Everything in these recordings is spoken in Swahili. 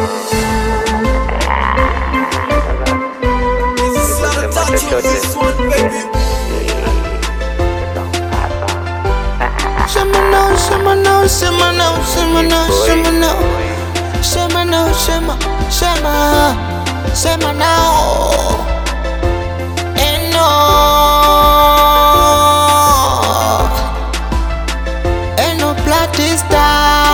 Shema now, shema now, shema now, shema now, shema now. Shema now, shema, shema, shema now. Eno, eno platista.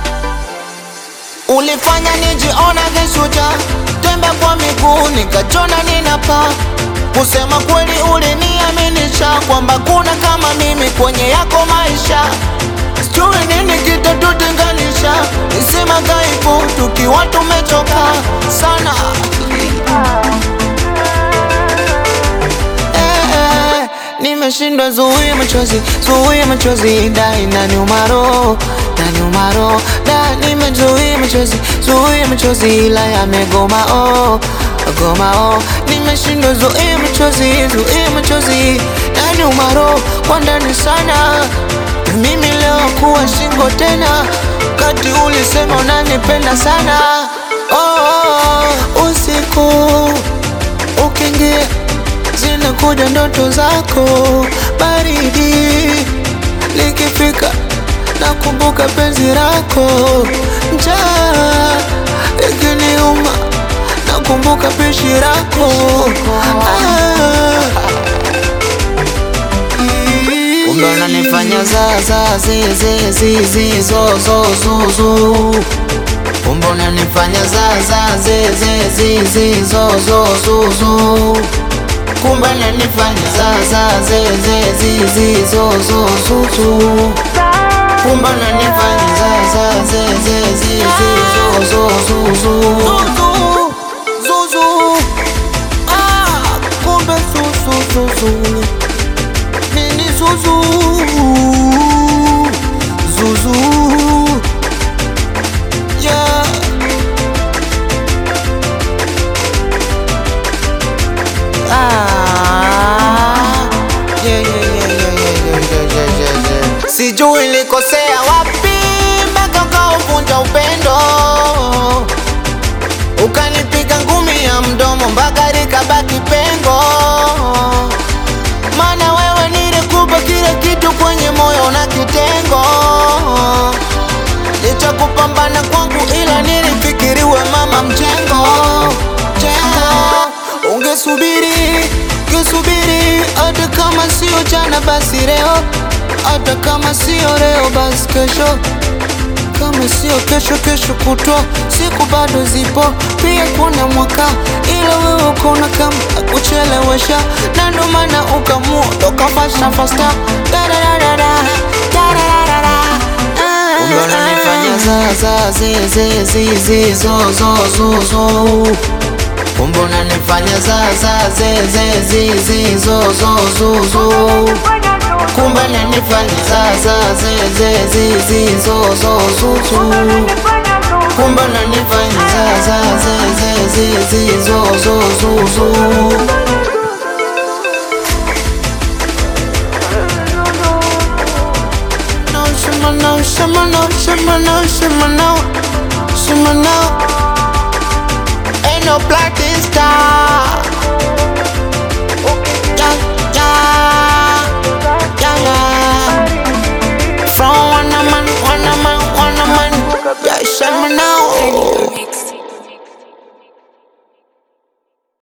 Ulifanya nijiona kishujaa, tembe kwa miguu nikachona ninapaa. Kusema kweli uliniaminisha kwamba kuna kama mimi kwenye yako maisha. Sijui nini kitatutenganisha, nisema dhaifu tukiwa tumechoka sana. Eh, eh, Nimeshindwa zuia machozi, zuia machozi, da inaniuma roho, inaniuma roho, da nimezuia machozi, zuia machozi, ila yamegoma oh, goma oh, nimeshindwa zuia machozi, zuia machozi, inaniuma roho kwa ndani sana. Na Mimi leo kuwa shingo tena, kati ulisema unanipenda sana oh, oh, usiku ukiingia zinakuja ndoto zako, baridi likifika nakumbuka penzi lako, njaa ikiniuma nakumbuka pishi lako ah. Kumbe unanifanya za za zi zi zi zi zo zo zo zo Kumbe unanifanya za za zi zi zi zi zo zo zo zo Kumbe unanifanya za za zi zi zi zi zo zo zo zo Kumbe unanifanya za za zi zi zi zi zo zo zo zo Zuzu Ah kumbe zuzu zuzu Nini zuzu Zuzu Yeah Ah Yeah yeah yeah yeah yeah yeah yeah yeah yeah yeah Sijui nilikosea wapi mpaka ukauvunja upendo Ukanipiga ngumi ya mdomo mpaka likabaki pengo Mana wewe nilikupa kila kitu kwenye moyo na kitengo Licha kupambana kwangu ila nilifikiriwe mama mjengo Jengo Ungesubiri, ungesubiri hata kama sio jana basi leo Hata kama sio leo basi kesho kama sio kesho, kesho kutwa, siku bado zipo, pia kuna mwaka, ila wewe kuna kama kuchelewesha, na ndo maana ukamua toka fasta fasta Dadadadada, dadadadada, ah, Kumbe unanifanya za za zi zi zi zi zo zo zo zo Kumbe unanifanya za za zi zi zi zi zo zo zo zo Kumbe unanifanya za za zi zi zi zi zo zo zo zo Kumbe unanifanya za za zi zi zi zi zo zo zo zo No, shima no, shima no, shima no, shima no, shima no Ain't no blacking star Yeah, yeah, yeah, yeah From one man, one man, one man Yeah,